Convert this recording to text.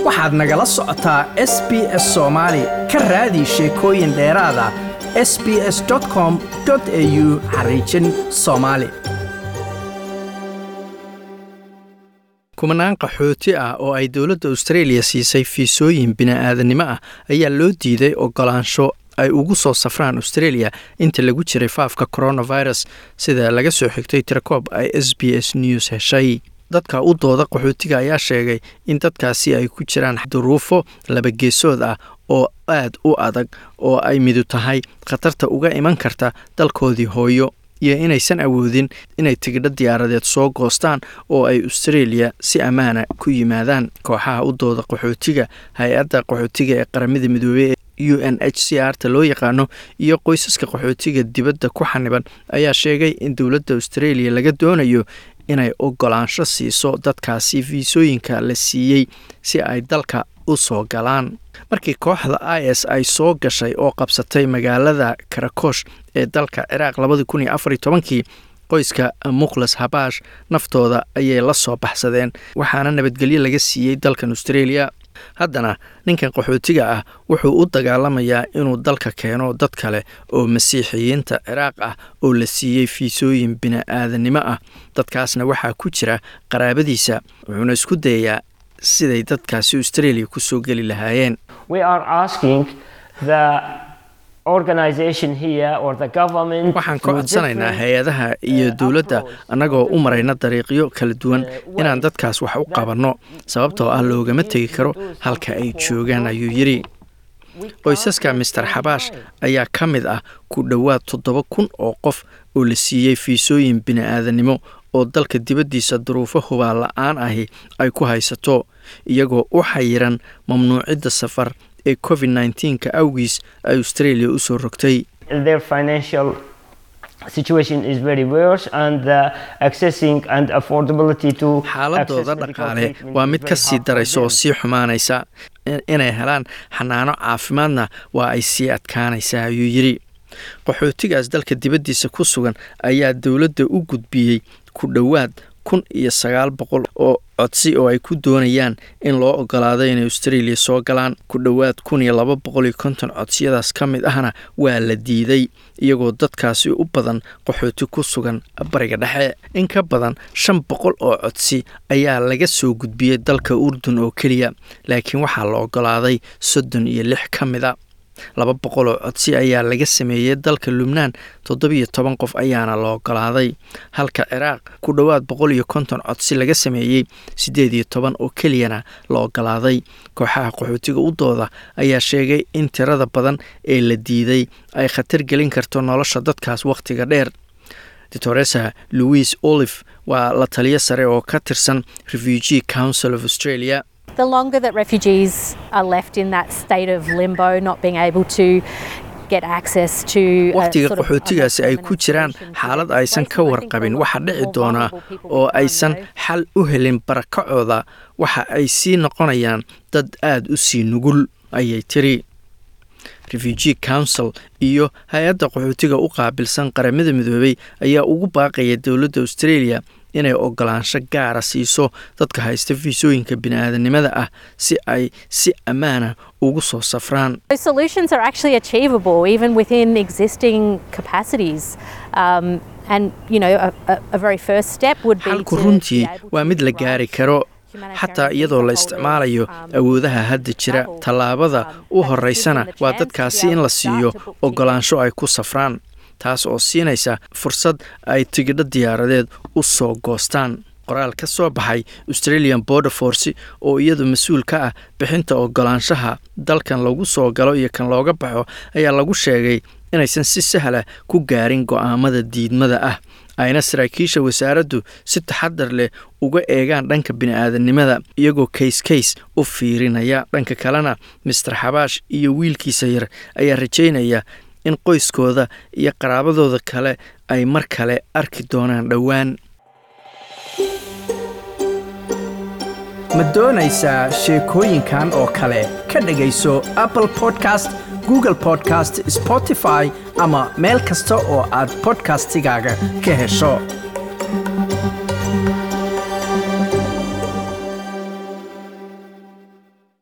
waxaad nagala socotaa s b s soomaali ka raadi sheekooyin dheeraada s b s com au xariijin soomaali kumanaan qaxooti ah oo ay dowladda australia siisay fiisooyin bini'aadanimo ah ayaa loo diiday ogolaansho ay ugu soo safraan australia inta lagu jiray faafka coronavirus sida laga soo xigtay tirakoob ay s b s news heshay dadka u dooda qaxootiga ayaa sheegay in dadkaasi ay ku jiraan duruufo labageesood ah oo aad u adag oo ay midu tahay khatarta uga iman karta dalkoodii hooyo iyo inaysan awoodin inay tigidho diyaaradeed soo goostaan oo ay australia si ammaana ku yimaadaan kooxaha u dooda qaxootiga hay-adda qaxootiga ee qaramada midoobey u n h c r ta loo yaqaano iyo qoysaska qaxootiga dibadda ku xaniban ayaa sheegay in dowladda australia laga doonayo inay ogolaansho siiso dadkaasi fiisooyinka la siiyey si ay dalka u soo galaan markii kooxda i s ay soo gashay oo qabsatay magaalada karakosh ee dalka ciraaq labadii kun iyo afariy tobankii qoyska mukhlas habaash naftooda ayay la soo baxsadeen waxaana nabadgelyo laga siiyey dalkan australia haddana ninkan qaxootiga ah wuxuu u dagaalamayaa inuu dalka keeno dad kale oo masiixiyiinta ciraaq ah oo la siiyey fiisooyin bini'aadanimo ah dadkaasna waxaa ku jira qaraabadiisa wuxuuna isku dayayaa siday dadkaasi australia ku soo geli lahaayeen waxaan ka codsanaynaa hay-adaha iyo dowladda annagoo u marayna dariiqyo kala duwan inaan dadkaas wax u qabanno sababtoo ah loogama tegi karo halka ay joogaan ayuu yidhi qoysaska master xabaash ayaa ka mid ah ku dhowaad toddoba kun oo qof oo la siiyey fiisooyin bini'aadanimo oo dalka dibaddiisa duruufo hubaan la-aan ahi ay ku haysato iyagoo u xayiran mamnuucidda safar ee covid nneteen-ka awgiis ay australia u soo rogtay xaaladooda dhaqaale waa mid ka sii daraysa oo sii xumaanaysa inay helaan xanaano caafimaadna waa ay sii adkaanaysaa ayuu yidhi qaxootigaas dalka dibaddiisa ku sugan ayaa dowladda u gudbiyey ku dhowaad kun iyo sagaal boqol oo codsi oo ay ku doonayaan in loo ogolaado inay australia soo galaan ku dhowaad kun iyo laba boqol iyo konton codsiyadaas ka mid ahna waa la diiday iyagoo dadkaasi u badan qaxooti ku sugan bariga dhexe in ka badan shan boqol oo codsi ayaa laga soo gudbiyey dalka urdun oo keliya laakiin waxaa la ogolaaday soddon iyo lix ka mid a laba boqol oo codsi ayaa laga sameeyey dalka lubnaan toddobiyo toban qof ayaana la ogolaaday halka ciraaq ku dhowaad boqol iyo konton codsi laga sameeyey siddeed iyo toban oo keliyana la ogolaaday kooxaha qaxootiga u dooda ayaa sheegay in tirada badan ee la diiday ay khatar gelin karto nolosha dadkaas wakhtiga dheer doctoresa louis olive waa la taliyo sare oo ka tirsan refugee council of australia the longer that refugees are left in that state of limbo, not being able to wakhtiga qaxootigaasi ay ku jiraan xaalad aysan ka warqabin waxa dhici doonaa oo aysan xal u helin barakacooda waxa ay sii noqonayaan dad aad u sii nugul ayay tiri refugee council iyo hay-adda qaxootiga u qaabilsan qaramada midoobey ayaa ugu baaqaya dowladda australia inay ogolaansho gaara siiso dadka haysta fiisooyinka bini'aadanimada ah si ay si ammaana ugu soo safraan xalku runtii waa mid la gaari karo xataa iyadoo la isticmaalayo awoodaha hadda jira tallaabada u horeysana waa dadkaasi in la siiyo ogolaansho ay ku safraan taas oo siinaysa fursad ay tigidho diyaaradeed u soo goostaan qoraal ka soo baxay australian border force oo iyadu mas-uul ka ah bixinta ogolaanshaha dalkan lagu soo galo iyo kan looga baxo ayaa lagu sheegay inaysan si sahla ku gaarin go'aamada diidmada ah ayna saraakiisha wasaaraddu si taxadar leh uga eegaan dhanka bini'aadanimada iyagoo kays kays u fiirinaya dhanka kalena master xabaash iyo wiilkiisa yar ayaa rajaynaya in qoyskooda iyo qaraabadooda kale ay mar kale arki doonaan dhowaan ma doonaysaa sheekooyinkan oo kale ka dhegayso apple podcast google podcast spotify ama meel kasta oo aad bodkastigaaga ka hesho